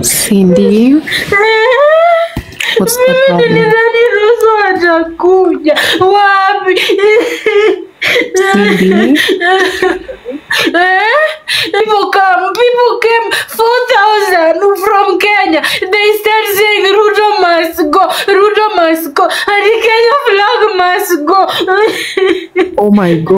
Cindy, what's the Mimi problem? nilidhani Russo atakuja. Wapi? Cindy, Eh? People come, people came 4,000 from Kenya. They start saying Ruto must go, Ruto must go, and the Kenya flag must go. oh my god.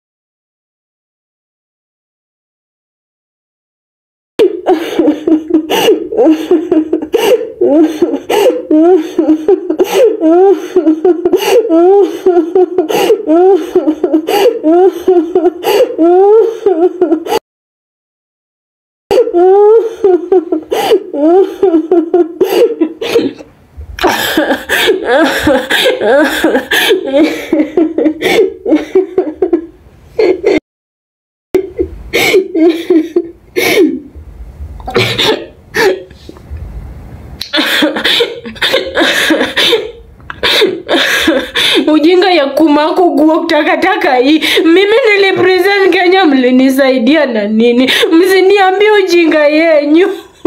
ujinga ya kumako guok takataka hii mimi nilipresent kenya mlinisaidia na nini msiniambie ujinga yenyu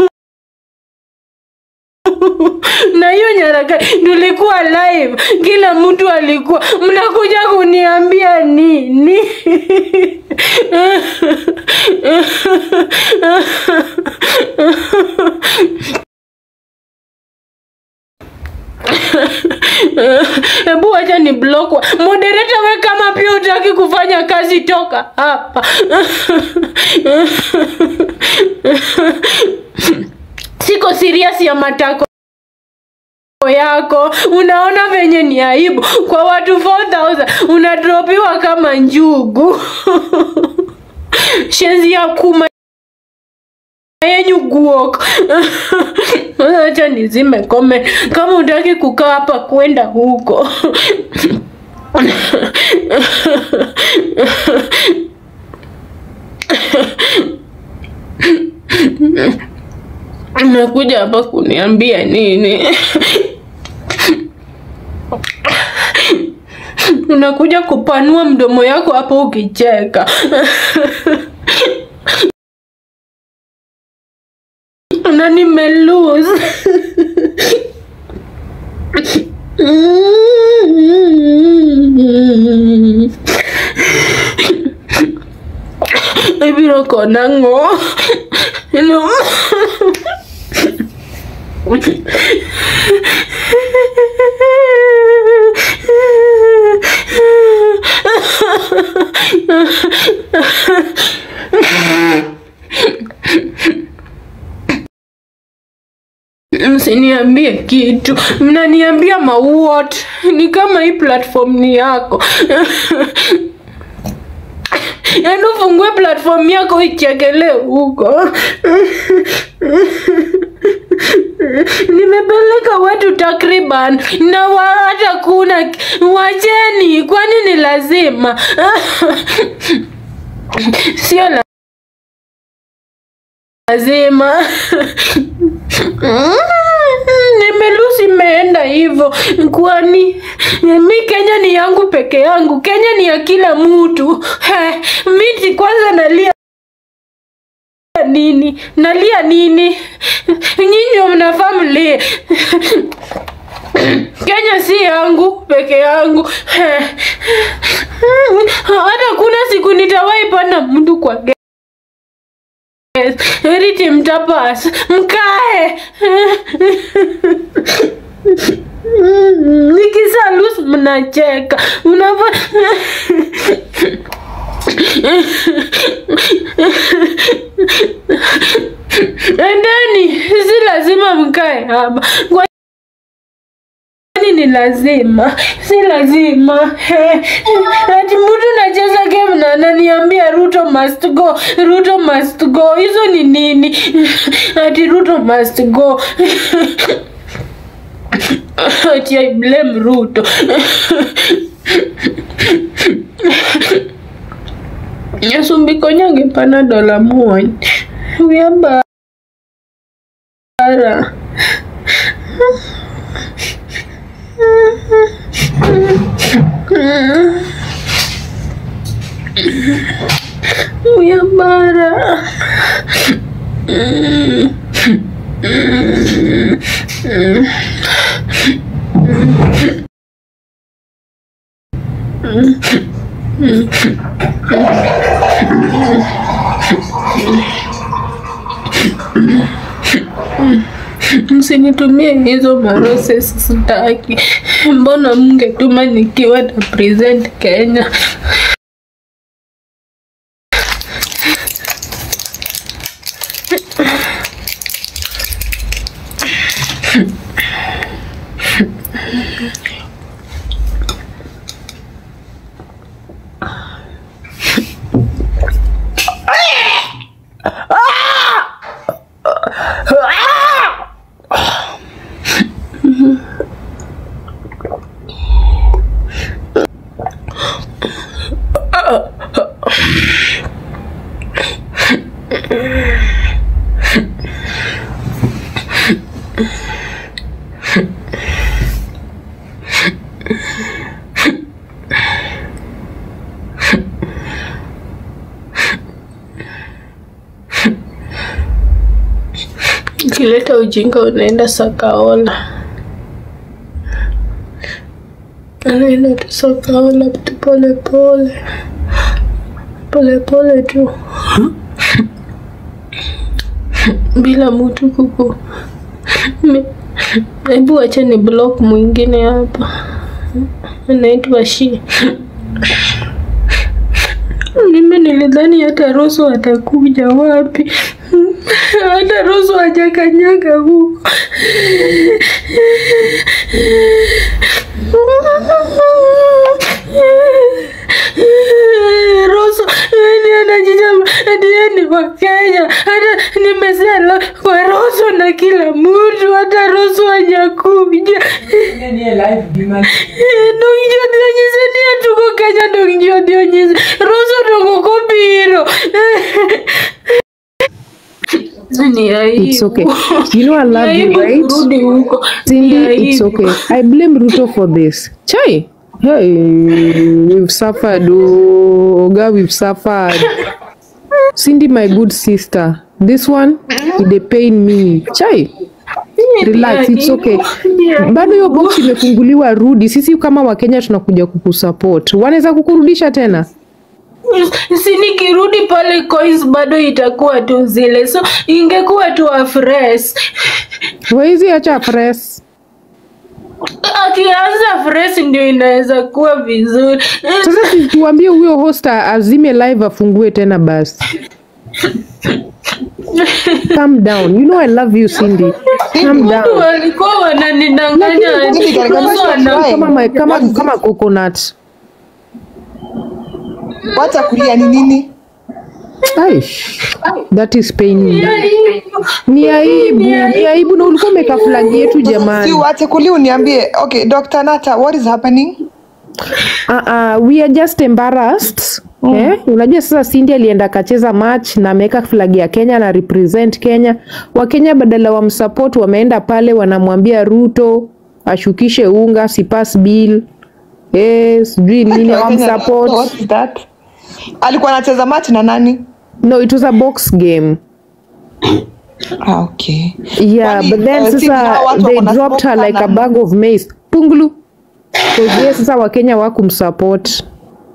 na hiyo nyaraka tulikuwa live kila mtu alikuwa mnakuja kuniambia nini hebu wacha ni block wa- moderator we kama pia utaki kufanya kazi toka hapa siko serious ya matako yako unaona venye ni aibu kwa watu 4000 unadropiwa kama njugu shenzi ya kuma yenyu guok acha nizime comment kama utaki kukaa hapa kwenda huko umekuja hapa kuniambia nini unakuja kupanua mdomo yako hapo ukicheka na nimelose ibiro kona ng'o no. msiniambie kitu mnaniambia mauot ni kama hii platform ni yako yaani ufungue platform yako ichekelee huko nimepeleka watu takriban na wa- hata kuna wacheni kwani ni lazima sio la- lazima nimelusi imeenda hivyo kwani mi kenya ni yangu peke yangu kenya ni ya kila mtu He, miti kwanza nalia nini nalia nini nyinyi mnafaa mlie kenya si yangu peke yangu He. hata kuna siku nitawahi panda mtu kwa ge- Riti mtapas mkae nikisalus mnacheka unava endeni si lazima mkae hapa Kwa- kwani ni lazima si lazima He. ati mtu nacheza game na ananiambia ruto must go ruto must go hizo ni nini ati ruto must go ati i blame ruto nyasumbiko nyange pana dola muony wiya bara wiya bara Msinitumie hizo maroses sitaki. Mbona mngetuma nikiwa na present Kenya? Ukileta ujinga unaenda Sakaola, unaenda tu Sakaola tu pole pole pole pole tu bila mtu kuku. Mi- Hebu acha ni block mwingine hapa, anaitwa Shi. Mimi nilidhani hata Roso atakuja wapi? Hata Roso hajakanyaga huko. Roso yani anajijama hadi yeye ni wa Kenya. Hata nimesema kwa Roso na kila mtu, hata Roso hajakuja. Dongjo dionyise ni tuko Kenya dongjo dionyise Roso dongo kobiro ni aibu. It's okay. You know I love Ni you, aibu right? kurudi huko. Cindy, Ni it's aibu. okay. I blame Ruto for this. Chai. Hey, we've suffered. Oh, God, we've suffered. Cindy, my good sister. This one, they pain me. Chai. Relax, it's okay. Bado hiyo box imefunguliwa, rudi. Sisi kama Wakenya tunakuja kukusupport. Wanaweza kukurudisha tena? si nikirudi pale coins bado itakuwa tu zile so ingekuwa tu afresh Waizi acha press. akianza fresh ndio inaweza kuwa vizuri Sasa si tuambie huyo host azime live afungue tena basi. Calm down. You know I love you Cindy. Calm watu down. walikuwa wananidanganya Lakini ati katika Roso maisha ana- try. Kama ma- kama kama coconut. Wacha kulia ni nini? Ai. That is paining. Ni aibu, ni aibu na ulikuwa umeka flag yetu Si jamani. wache kulia uniambie. Okay, Dr. Nata, what is happening? Uh, uh, we are just embarrassed. Eh? Unajua sasa Cindy alienda akacheza match na ameweka flag ya Kenya na represent Kenya. Wakenya badala wamsupport wameenda pale wanamwambia Ruto ashukishe unga si pass bill. Eh, sijui nini Wakenya- wamsupport. What is that? Alikuwa anacheza match na nani? No, it was a box game. Ah, okay. Yeah, Kwani, but then uh, Cindy, sasa hawa watu they wako na dropped smoke her like a sana. bag of maize. Pungulu. Because yes, sasa Wakenya wakumsupport.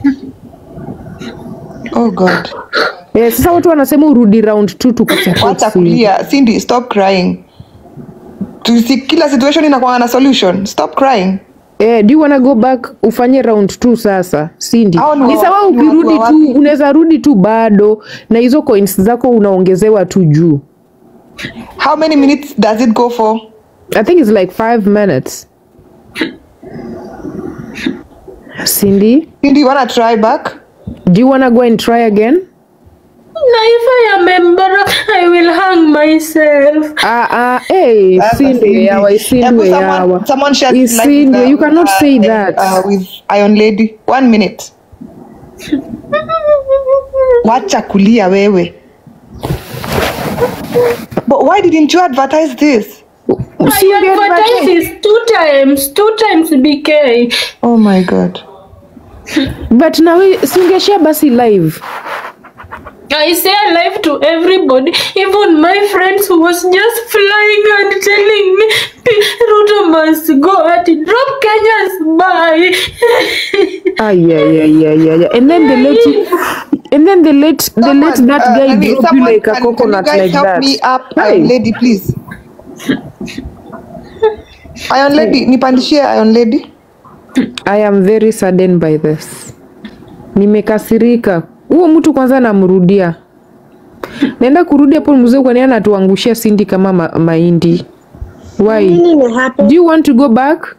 Oh God. Eh, sasa watu wanasema urudi round 2 tukusupport. Wacha Cindy. kulia. Cindy, stop crying. Tusi, kila situation inakuwa na solution. Stop crying. Eh, do you wanna go back ufanye round 2 sasa Cindy? Hao ni Ni wa- sawa ni watu ukirudi wa tu wapi? unaweza rudi tu bado na hizo coins zako unaongezewa tu juu. How many minutes does it go for? I think it's like 5 minutes. Cindy, Cindy, you wanna try back? do you wanna go and try again? na if I am embarrassed I will hang myself Ah ah, hey, Sasa, Cindy, yawa, Hebu Cindy, yawa. someone, someone share Is live Cindy, with, uh, you cannot uh, say uh, that. Uh, with Iron Lady. One minute. Wacha kulia wewe. But why didn't you advertise this? I Cindy, advertise is two times two times BK Oh my God. But nawe singeshare basi live. I say alive to everybody, even my friends who was just flying and telling me "P- Ruto must go at drop Kenya's by. Ah, yeah, yeah, yeah, yeah, yeah. And then they let you, and then they let they let Someone, that uh, guy I mean, drop you someone like a can- can you coconut guys like help that. me up, Hi. Iron Lady, please. Iron Lady, nipandishie Iron Lady. I am very saddened by this. Nimekasirika. Huo mtu kwanza namrudia. Naenda kurudi hapo mzee kwani anatuangushia Cindy kama ma mahindi. Why? Nini imehappen? Do you want to go back?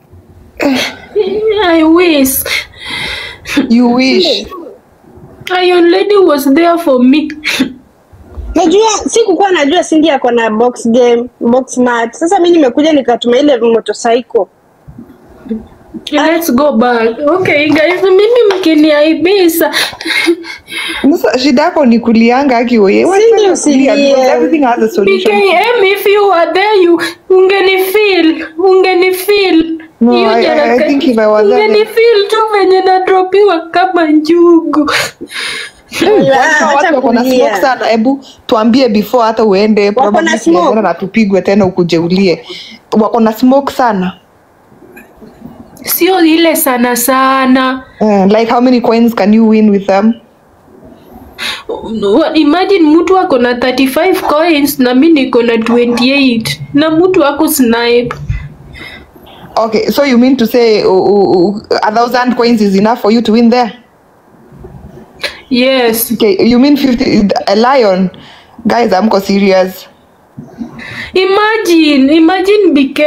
I wish You wish. Iron Lady was there for me. Najua sikukuwa najua Cindy ako na box game, box mat. Sasa mimi nimekuja nikatuma ile motorcycle. Let's go back. Okay guys, mimi mkiniaibisa Sasa shida yako ni kulianga akiwoye. Cindy usilie. Everything has a solution. BKM if you were there you ungenifeel ungenifeel No, Hiyo I- I- I jaraka- think if I was there, then- ungenifeel tu venye nadropiwa kama njugu Wajua acha watu wako na kulia. smoke sana. Hebu tuambie before hata uende Wako na probably smoke? tunaenda na tupigwe tena ukujeulie. Wako na smoke sana. sio ile sana sana Uh, like how many coins can you win with them? What- imagine mtu ako na 35 coins na mi niko na 28 na mtu ako snipe Okay, so you mean to say uh, uh, uh, a thousand coins is enough for you to win there? yes Okay, you mean 50 a lion? Guys, I'm serious. imagine imagine bk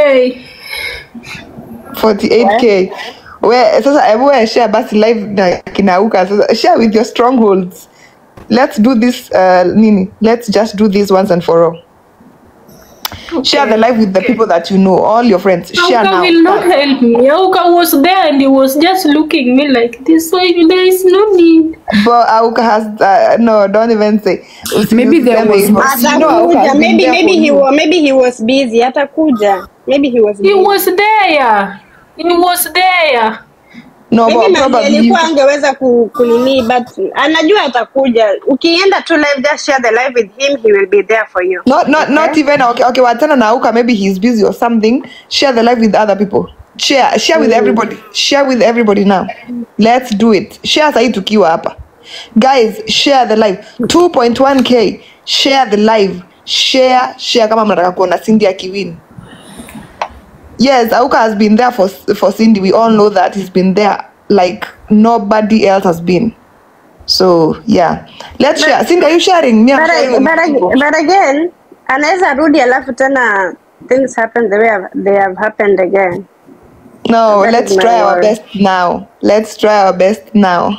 48k. Where sasa hebu wewe share basi live na kinauka sasa share with your strongholds. Let's do this uh, nini? Let's just do this once and for all. Share the live with the people that you know, all your friends. Share Auka now. will not help me. Auka was there and he was just looking me like this. So there is no need. But Auka has uh, no, don't even say. Maybe there Usiseme was- hivyo. You know Auka has Atakuja. been Maybe there maybe for he you. was maybe he was busy. Atakuja. Maybe he was He busy. was there. He was there. No, Maybe but maybe probably alikuwa angeweza ku- kunini but anajua atakuja. Ukienda tu live just share the live with him he will be there for you. Not not not even okay. Okay, wachana na Auka. Maybe he's busy or something. Share the live with other people. Share share with everybody. Share with everybody now. Let's do it. Share sahi tukiwa hapa. Guys, share the live. 2.1k. Share the live. Share share kama mnataka kuona Cindy akiwin. Yes, Auka has been there for for Cindy. We all know that he's been there like nobody else has been. So yeah, let's share. Cindy, are you sharing? Me, I'm But, sharing. I- but, ag- but again anaweza rudi alafu tena things happen the way have- they have happened again. No, That let's is my try our word. best now. Let's try our best now.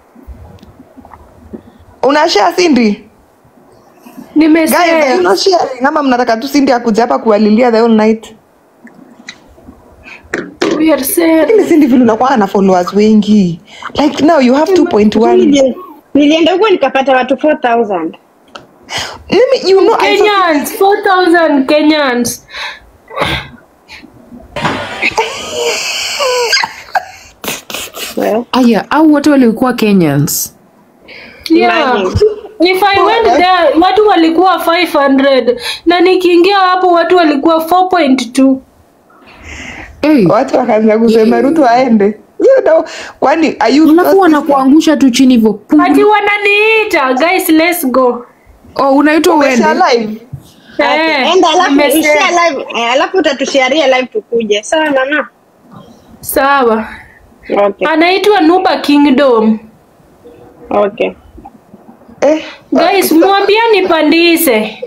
Unashare Cindy? Guys, are you Nimesema. not sharing? Ama mnataka tu Cindy akuja hapa kuwalilia the whole night? We are saying. Lakini Cindy vile unakuwa na followers wengi. Like now you have 2.1. Nili- Nilienda huko nikapata watu 4000. Mimi you know I saw Kenyans, 4,000 Kenyans. Well, Aya, au wote walikuwa Kenyans. Yeah. Imagine. If I went there, watu walikuwa 500 na nikiingia hapo watu walikuwa 4.2. Hey, watu wakaanza kusema Ruto aende. You know, kwani are you alafu wanakuangusha tu chini hivyo. Pum. Ati wananiita, guys let's go. Oh, unaitwa Umesha uende. live? Eh, enda alafu nimesema. share live eh, alafu utatusharia live tukuje. Sawa mama? Sawa. Okay. Anaitwa Nuba Kingdom. Okay. Eh, Guys, mwambia nipandishe.